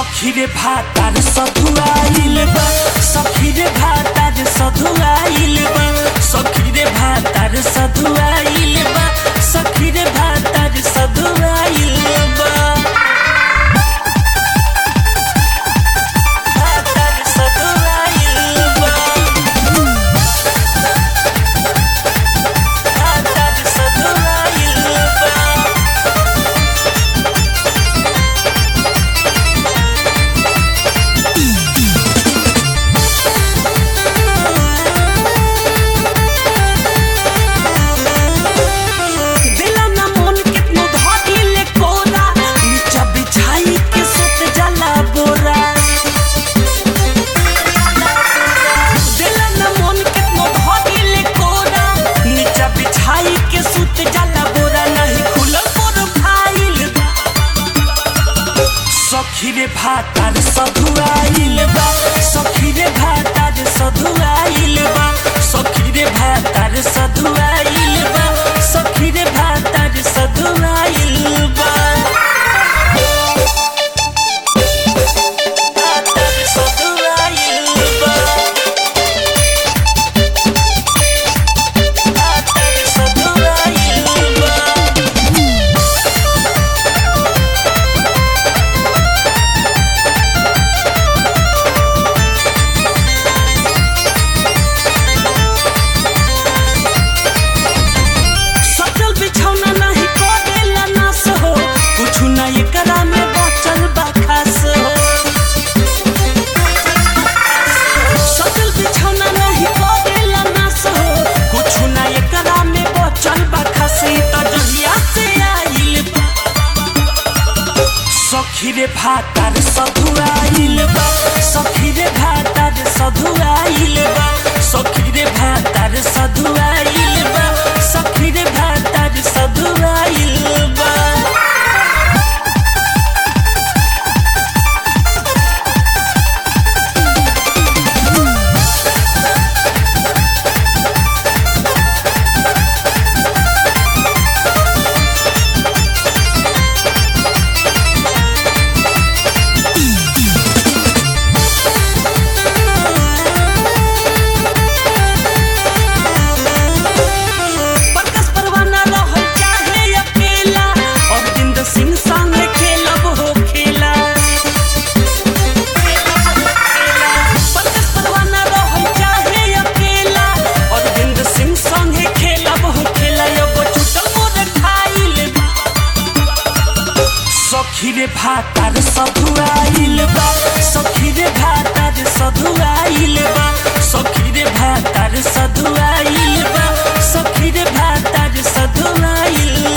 सखी रे भातार सधुआइल बा सखी रे भातार सधुआइल बा सखी रे भातार सधुआइल बा सखी रे भातार सधुआइल बा भातार सधुआइल बा भातार सधुआइल बा दिला ना मन कितनो धइले कोरा नीचा बिछाई के सुत जाला बोरा दिला ना मन कितनो धइले कोरा नीचा बिछाई के सुत जाला बोरा नहीं खुलल प्रोफाइल सखी रे भातार सधुआइल बा सखी रे भातार सधुआइल बा सखी रे भातार सधुआइल बा सखी रे भातार सधुआइल बा भातार सधुआइल बा भातार सधुआइल बा सचल बिछौना नहीं करेला नास हो कुछु ना एकरा में बचल बा खास हो सचल बिछौना नहीं करेला नास हो कुछु ना एकरा में बचल बा खास ई त जहिया से आइल बा सखी रे भातार सधुआइल बा सखी रे भातार सधुआइल बा सखी रे भातार सधुआइल बा सखी रे भातार सधुआइल बा बरकस परवाना रहल चाहे अकेला अरविंद सिंह संग खेलब हो खेला बरकस परवाना रहल चाहे अकेला अरविंद सिंह संग खेलब हो खेला एगो छुटल मोर खाइल सखी रे भातार सधुआइल बा सखी रे भातार सधुआइल बा सखी रे भातार सधुआइल बा सखी रे भातार सधुआइल